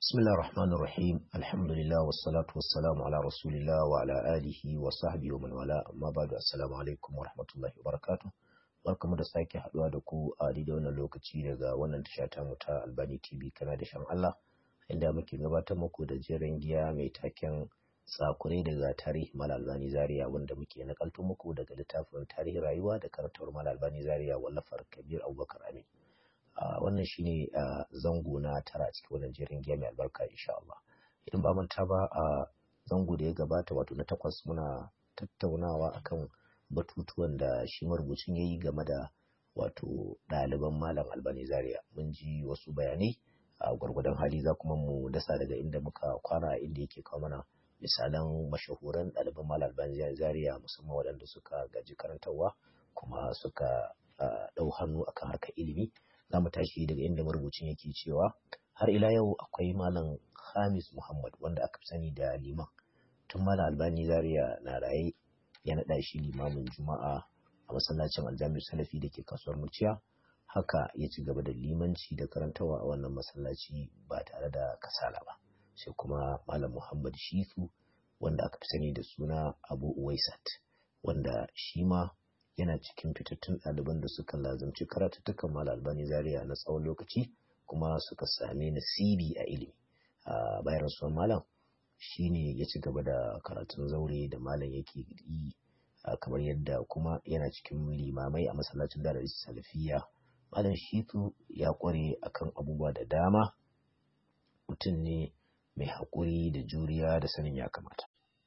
بسم الله الرحمن الرحيم الحمد لله والصلاة والسلام على رسول الله وعلى آله وصحبه ومن والاه أما بعد السلام عليكم ورحمة الله وبركاته barkamu da sake haduwa da ku a daidai wannan lokaci daga wannan tasha ta mu ta Albani TV kana da shan Allah inda muke gabatar muku da jerin giya mai taken tsakure daga tarihi Mal Albani Zaria wanda muke nakalto muku daga littafin tarihi rayuwa da karantar Mal Albani Zaria wallafar Kabir Abubakar Amin wannan shine zango na tara cikin wannan jerin giya mai albarka insha Allah idan ba manta ba a zango da ya gabata wato na takwas muna tattaunawa akan batutuwan da shi marubucin ya yi game da wato ɗaliban malam albani zaria mun ji wasu bayanai a gwargwadon hali za kuma mu dasa daga inda muka kwana inda yake kawo mana misalan mashahuran ɗaliban malam albani zaria musamman waɗanda suka gaji karantarwa kuma suka ɗau hannu akan harkar ilimi za mu tashi daga inda marubucin yake cewa har ila yau akwai malam hamis muhammad wanda aka fi sani da liman tun malam albani zaria na raye ya naɗa shi limamin juma'a a masallacin aljami'u salafi da ke kasuwar murciya haka ya ci gaba da limanci da karantawa a wannan masallaci ba tare da kasala ba sai kuma malam muhammad shifu wanda aka fi sani da suna abu uwaisat wanda shi ma yana cikin fitattun ɗaliban da suka lazamci karatuttukan malam albani zaria na tsawon lokaci kuma suka sami nasibi a ilimi a bayan rasuwar malam shine ya ci gaba da karatun zaure da malam yake yi kamar yadda kuma yana cikin limamai a masallacin da salafiya malam shitu ya kware akan abubuwa da dama mutum ne mai haƙuri da juriya da sanin ya kamata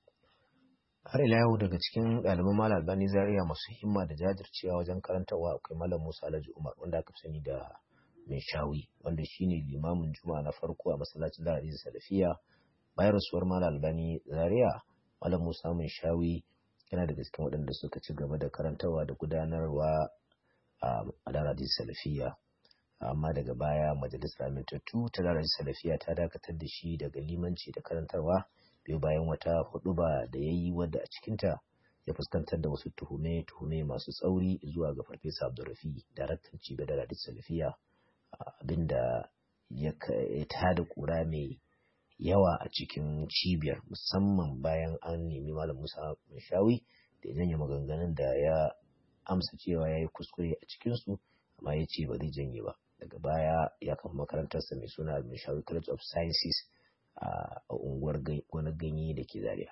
har ila yau daga cikin ɗaliban malam albani zaria masu himma da jajircewa wajen karantarwa akwai malam musa alhaji umar wanda aka sani da mai shawi wanda shine limamin juma'a na farko a masallacin da salafiya bayan rasuwar malam albani zaria malam musa mai shawi yana daga cikin waɗanda suka ci gaba da karantarwa da gudanarwa a daradin salafiya amma daga baya majalisar amintattu ta daradin salafiya ta dakatar da shi daga limanci da karantarwa biyu bayan wata huɗuba da ya yi wadda a cikinta ya fuskantar da wasu tuhume-tuhume masu tsauri zuwa ga farfesa abdurrafi daraktan cibiyar daradin salafiya abinda ya tada kura mai yawa a cikin cibiyar musamman bayan an nemi malam musa shawi da janye maganganun da ya amsa cewa ya yi kuskure a cikinsu amma ya ce ba zai janye ba daga baya ya kafa makarantarsa mai suna mishawi college of sciences a unguwar wani ganye da ke zaria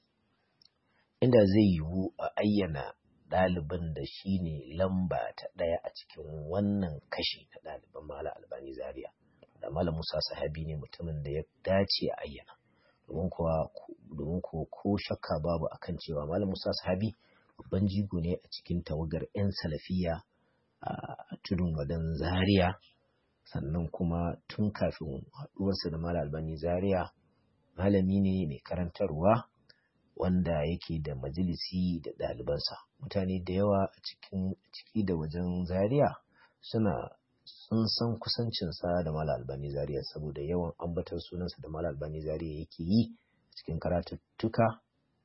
inda zai yiwu a ayyana ɗaliban da shi ne lamba ta ɗaya a cikin wannan kashi na ɗaliban mala albani zaria da Malam Musa sahabi ne mutumin da ya dace a ayyana domin kuwa domin ko ko shakka babu akan cewa Malam Musa sahabi babban jigo ne a cikin tawagar 'yan salafiya a tudun wadan Zaria sannan kuma tun kafin haɗuwarsa da Malam Albani Zaria malami ne mai karantarwa wanda yake da majalisi da ɗalibansa mutane da yawa a cikin ciki da wajen Zaria suna sun san kusancinsa da Mala Albani Zaria saboda yawan ambatar sunansa da Mala Albani Zaria yake yi cikin karatuttuka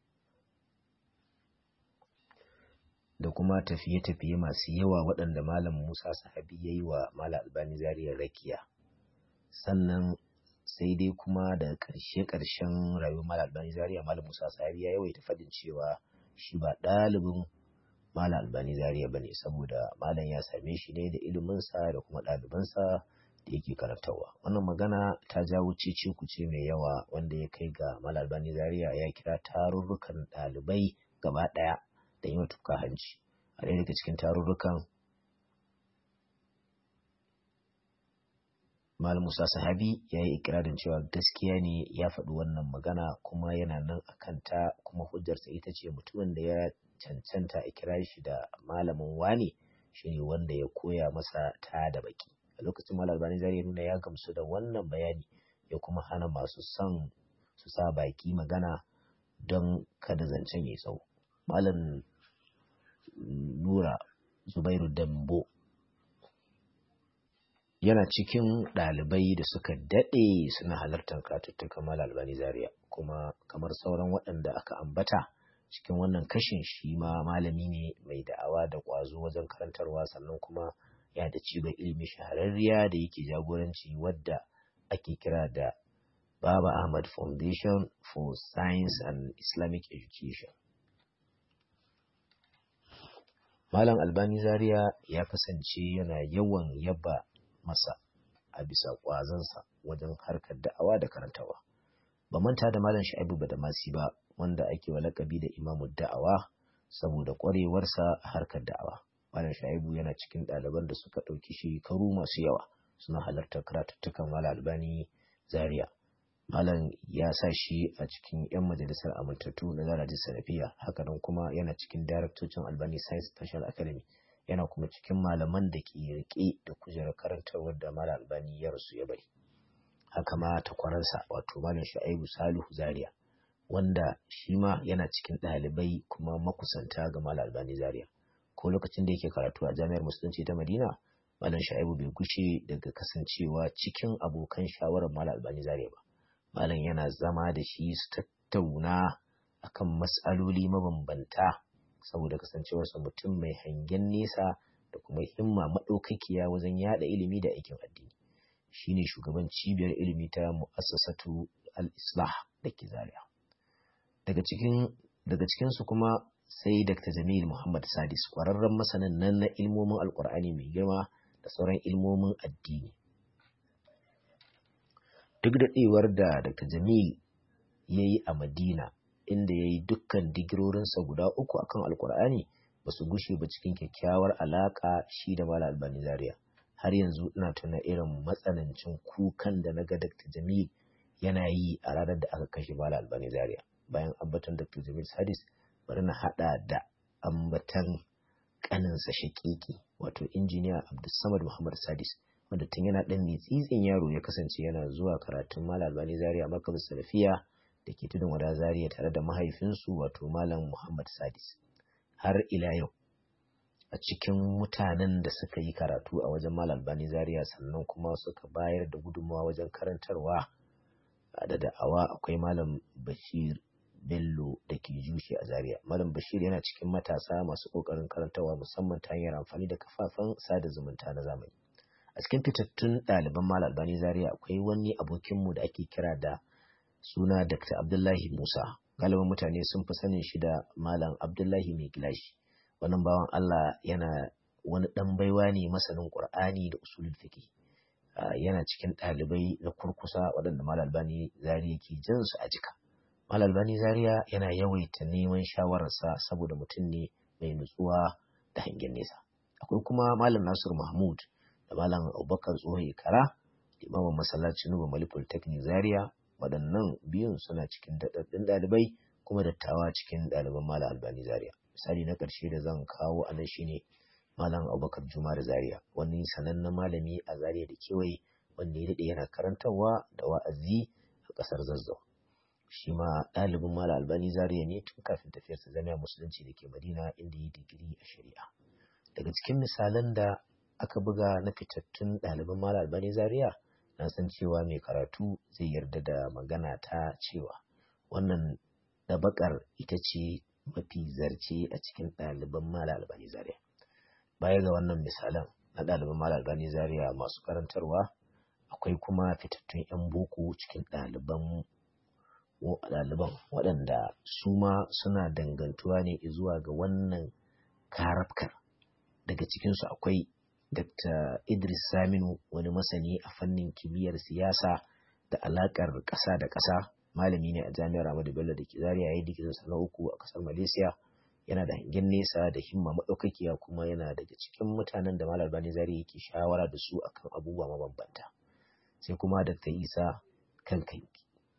da kuma tafiye-tafiye masu yawa waɗanda Malam Musa Sahabi ya yi wa Mala Albani Zaria rakiya. Sannan sai dai kuma da ƙarshe-ƙarshen rayuwar Mala Albani Zaria Malam Musa Sahabi ya yawaita faɗin cewa shi ba ɗalibin Malam Albani Zaria ba ne saboda Malam ya same shi ne da iliminsa da kuma ɗalibansa da yake karantarwa. Wannan magana ta jawo cece kuce mai yawa wanda ya kai ga Malam Albani Zaria ya kira tarurrukan ɗalibai gaba ɗaya da yi tuka hanci. A ɗaya daga cikin tarurrukan Malam Musa Sahabi ya yi ikirarin cewa gaskiya ne ya faɗi wannan magana kuma yana nan a kanta kuma hujjarsa ita ce mutumin da ya cancanta a kira shi da malamin wane shine wanda ya koya masa ta da baki a lokacin malam albani zai nuna ya gamsu da wannan bayani ya kuma hana masu son su sa baki magana don kada zancen ya tsawo malam nura zubairu dambo yana cikin ɗalibai da suka daɗe suna halartar katuttukan malam albani zaria kuma kamar sauran waɗanda aka ambata cikin wannan kashin shi ma malami ne mai da'awa da ƙwazo wajen karantarwa sannan kuma ya da cibiyar ilimi shahararriya da yake jagoranci wadda ake kira da Baba Ahmad Foundation for Science and Islamic Education. Malam Albani Zaria ya kasance yana yawan yaba masa a bisa ƙwazonsa wajen harkar da'awa da karantawa. Ba manta da Malam Sha'ibu Badamasi ba wanda ake wa lakabi da imamu da'awa saboda ƙwarewarsa a harkar da'awa. Malam Sha'ibu yana cikin ɗaliban da suka ɗauki shekaru masu yawa suna halartar karatuttukan Malam Albani Zaria. Malam ya sa shi a cikin 'yan majalisar amintattu na Zaraji Salafiya, hakanan kuma yana cikin daraktocin Albani Science Special Academy, yana kuma cikin malaman da ke rike da kujerar karantarwar da Malam Albani ya rasu ya bari. Haka ma takwaransa wato Malam Sha'ibu Salihu Zaria, wanda shi ma yana cikin ɗalibai kuma makusanta ga Malam Albani Zaria. Ko lokacin da yake karatu a Jami'ar Musulunci ta Madina, Malam Sha'ibu bai gushe daga kasancewa cikin abokan shawarar Malam Albani Zaria ba. malam yana zama da shi su tattauna akan matsaloli mabambanta saboda kasancewarsa mutum mai hangen nesa da kuma himma maɗaukakiya wajen yada ilimi da aikin addini shine shugaban cibiyar ilimi ta mu'assasatu al-islah da ke zaria daga cikin daga cikinsu kuma sai dr jamil muhammad sadis ƙwararren masanin nan na ilmomin alkur'ani mai girma da sauran ilmomin addini duk daɗewar da Dr. Jamil ya yi a Madina inda ya yi dukkan digirorinsa guda uku akan Alƙur'ani ba su gushe ba cikin kyakkyawar alaƙa shi da Malam Albani Zaria. Har yanzu ina tuna irin matsanancin kukan da na ga Dr. Jamil yana yi a ranar da aka kashe Malam Albani Zaria. Bayan ambaton Dr. Jamil Sadis bari na haɗa da ambatan ƙaninsa shaƙiƙi wato injiniya Abdulsamad Muhammad Sadis. wanda tun yana ɗan mitsitsin yaro ya kasance yana zuwa karatun Malam Albani Zaria Makab Salafiya da ke tudun wada Zaria tare da mahaifinsu wato Malam Muhammad Sadis. Har ila yau a cikin mutanen da suka yi karatu a wajen Malam Albani Zaria sannan kuma suka bayar da gudunmawa wajen karantarwa da da'awa akwai Malam Bashir Bello da ke jushe a Zaria. Malam Bashir yana cikin matasa masu ƙoƙarin karantarwa musamman ta hanyar amfani da kafafen sada zumunta na zamani. a cikin fitattun ɗaliban Malam Albani Zaria akwai wani abokinmu da ake kira da suna Dr. Abdullahi Musa. Galibin mutane sun fi sanin shi da Malam Abdullahi mai gilashi. Wannan bawan Allah yana wani ɗan baiwa ne masanin Ƙur'ani da usulul fiqh. yana cikin ɗalibai na kurkusa waɗanda Malam Albani Zaria ke jin su a jika. Malam Albani Zaria yana yawaita neman shawararsa saboda mutum ne mai nutsuwa da hangen nesa. Akwai kuma Malam Nasiru Mahmud da Malam Abubakar Tsohon Kara, limamin masallacin Nuba Mali Polytechnic Zaria, waɗannan biyun suna cikin daɗaɗɗun ɗalibai kuma dattawa cikin ɗaliban Malam Albani Zaria. Misali na ƙarshe da zan kawo a nan shine Malam Abubakar Juma da Zaria, wani sanannen malami a Zaria da kewaye wanda ya daɗe yana karantarwa da wa'azi a ƙasar Zazzau. Shi ma ɗalibin Malam Albani Zaria ne tun kafin tafiyarsa jami'a musulunci da ke Madina inda ya digiri a shari'a. Daga cikin misalan da aka buga na fitattun ɗaliban Malam Albani Zaria na san cewa mai karatu zai yarda da magana ta cewa wannan ɗabakar ita ce mafi zarce a cikin ɗaliban Malam Albani Zaria. Baya ga wannan misalan na ɗaliban Malam Albani Zaria masu karantarwa akwai kuma fitattun 'yan boko cikin ɗaliban ɗaliban waɗanda su ma suna dangantuwa ne zuwa ga wannan karafkar daga cikinsu akwai Dr. Idris Saminu wani masani a fannin kimiyyar siyasa da alakar ƙasa da ƙasa malami ne a jami'ar Ahmadu Bello da ke Zaria ya yi digirinsa na uku a ƙasar Malaysia yana da hangen nesa da himma maɗaukakiya kuma yana daga cikin mutanen da Malam Albani Zaria yake shawara da su akan abubuwa mabambanta sai kuma Dr. Isa Kankanki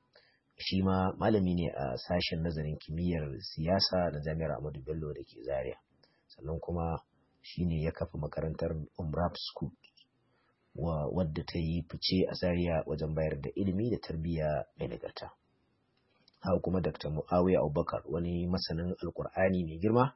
shi ma malami ne a sashen nazarin kimiyyar siyasa na jami'ar Ahmadu Bello da ke Zaria sannan kuma shine ya kafa makarantar Umrap School wa wadda ta yi fice a Zaria wajen bayar da ilimi da tarbiyya mai nagarta. Haka kuma Dr. Muawiya Abubakar wani masanin Alkur'ani mai girma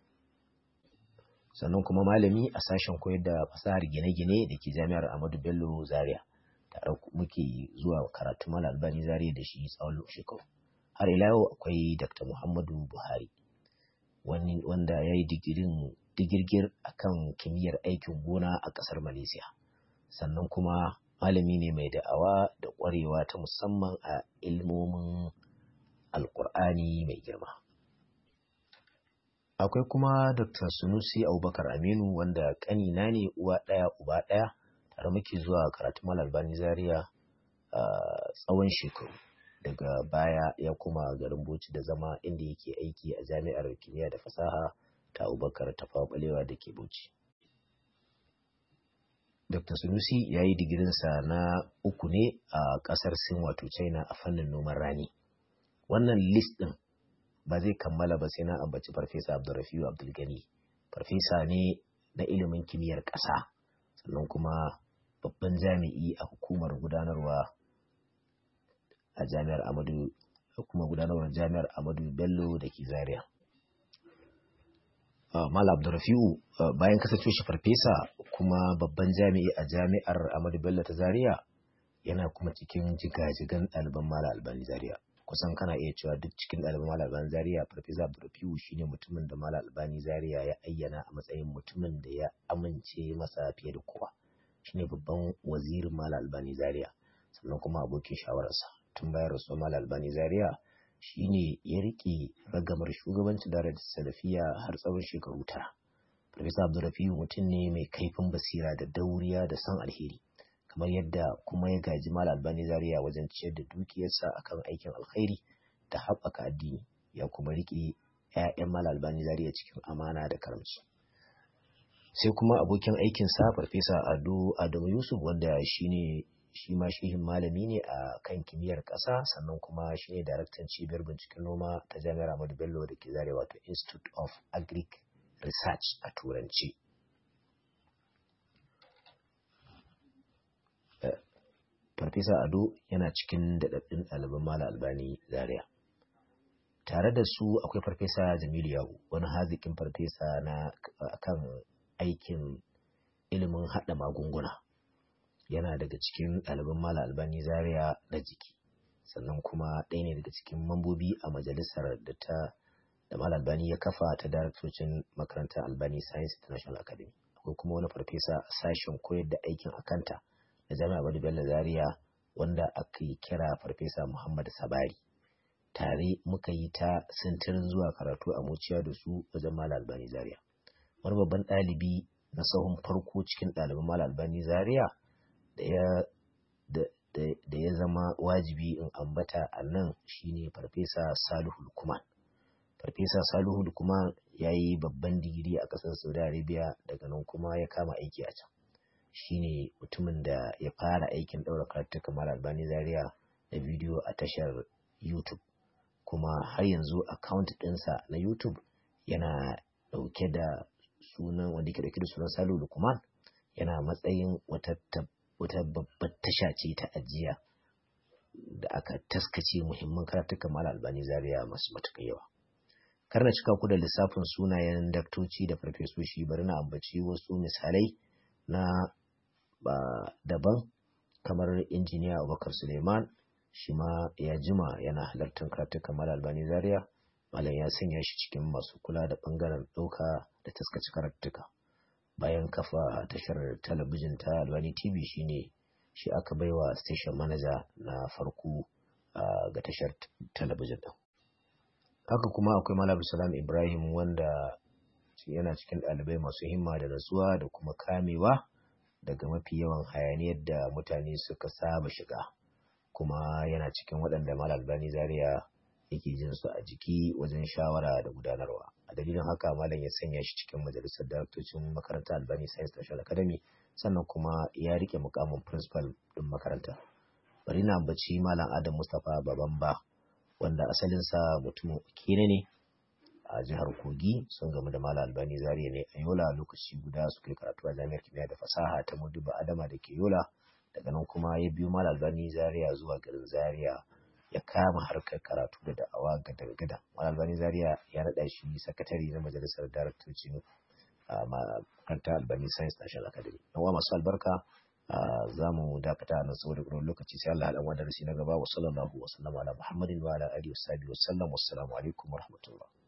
sannan kuma malami a sashen koyar da fasahar gine-gine da ke jami'ar Ahmadu Bello Zaria tare muke zuwa karatu Malam Albani Zaria da shi tsawon shekaru. Har ila yau akwai Dr. Muhammadu Buhari wanda ya yi digirgir a kan kimiyyar aikin gona a ƙasar Malaysia. Sannan kuma malami ne mai da'awa da ƙwarewa ta musamman a ilmomin alƙur'ani mai girma akwai kuma dr sunusi abubakar aminu wanda ƙanina ne uwa ɗaya uba ɗaya tare muke zuwa karatun malam albani zaria a tsawon shekaru daga baya ya kuma garin Bauchi da zama inda yake aiki a jami'ar kimiyya da fasaha ta Abubakar Tafawa Balewa da ke Bauchi. Dr. Sunusi ya yi digirinsa na uku ne a ƙasar Sin wato China a fannin noman rani. Wannan list ɗin ba zai kammala ba sai na ambaci Farfesa Abdulrafiu Abdulgani. Farfesa ne na ilimin kimiyyar ƙasa sannan kuma babban jami'i a hukumar gudanarwa a jami'ar Amadu kuma gudanarwar jami'ar Amadu Bello da ke Zaria. Malam Abdurrafi'u bayan kasance shi farfesa kuma babban jami'i a jami'ar Amadu Bello ta Zaria yana kuma cikin jigajigan ɗaliban Malam Albani Zaria. Kusan kana iya cewa duk cikin ɗaliban Malam Albani Zaria farfesa Abdurrafi'u shine mutumin da Malam Albani Zaria ya ayyana a matsayin mutumin da ya amince masa fiye da kowa. Shine babban wazirin Malam Albani Zaria sannan kuma abokin shawararsa. tun bayan rasuwar Malam Albani Zaria shine ya rike ragamar shugabancin darar salafiya har tsawon shekaru tara. Farfesa Abdulrafiu mutum ne mai kaifin basira da dauriya da san alheri kamar yadda kuma ya gaji Malam Albani Zaria wajen ciyar da dukiyarsa akan aikin alkhairi da haɓaka addini ya kuma rike 'ya'yan Malam Albani Zaria cikin amana da karamci. Sai kuma abokin aikinsa Farfesa Ado Adamu Yusuf wanda shine shi ma shehin malami ne a kan kimiyyar ƙasa sannan kuma shi ne daraktan cibiyar binciken noma ta jami'ar Ahmadu Bello da ke zare wato Institute of Agric Research a turanci. Farfesa Ado yana cikin daɗaɗɗun ɗaliban Mala Albani Zaria. Tare da su akwai Farfesa Jamilu Yahu wani haziƙin farfesa na kan aikin ilimin haɗa magunguna. yana daga cikin ɗaliban Mala Albani Zaria na jiki sannan kuma ɗaya ne daga cikin mambobi a majalisar da ta da Mala Albani ya kafa ta daraktocin makarantar Albani Science International Academy akwai kuma wani farfesa a sashen koyar da aikin akanta da Jami'a Ahmadu Bello Zaria wanda aka yi kira farfesa Muhammad Sabari tare muka yi ta sintirin zuwa karatu a muciya da su wajen Mala Albani Zaria wani babban ɗalibi na sahun farko cikin ɗaliban Mala Albani Zaria da ya zama wajibi in ambata a nan shine farfesa salihu lukman farfesa salihu lukman ya yi babban digiri a ƙasar saudi arabia daga nan kuma ya kama aiki a can shine mutumin da ya fara aikin ɗaura karatu kamar albani zaria da bidiyo a tashar youtube kuma har yanzu account ɗinsa na youtube yana ɗauke da sunan wanda ke ɗauke da sunan salihu lukman yana matsayin wata wata babbar tasha ce ta ajiya da aka taskace muhimman karatukan mala albani zaria masu matuƙar yawa kar na cika ku da lissafin sunayen daktoci da farfesoshi bari na ambaci wasu misalai na ba daban kamar injiniya abubakar suleiman shi ma ya jima yana halartar karatukan mala albani zaria malam ya sanya shi cikin masu kula da ɓangaren ɗauka da taskace karatuka bayan kafa tashar talabijin ta Albani TV shine shi aka baiwa station manager na farko ga tashar talabijin din. Haka kuma akwai Malam Salam Ibrahim wanda yana cikin ɗalibai masu himma da natsuwa da kuma kamewa daga mafi yawan hayaniyar da mutane suka saba shiga kuma yana cikin waɗanda Malam Albani Zaria yake jin su a jiki wajen shawara da gudanarwa a dalilin haka malam ya sanya shi cikin majalisar daraktocin makarantar albani science national academy sannan kuma ya rike mukamin principal din makaranta bari na ambaci malam adam mustapha babamba wanda asalinsa mutumin kene ne a jihar kogi sun gamu da malam albani zaria ne a yola lokaci guda suka yi karatu a jami'ar kimiyya da fasaha ta muduba adama da ke yola daga nan kuma ya biyo malam albani zaria zuwa garin zaria ya kama harkar karatu da da'awa gada-gada. Albani Zaria ya naɗa shi sakatare na majalisar daraktocin makarantar Albani Science National Academy. Yan masu albarka za mu dakata nan saboda ƙuran lokaci sai Allah haɗa wa darasi na gaba wa sallallahu wa sallama ala Muhammadin wa ala alihi wa sahbihi wa sallam wassalamu alaikum wa rahmatullah.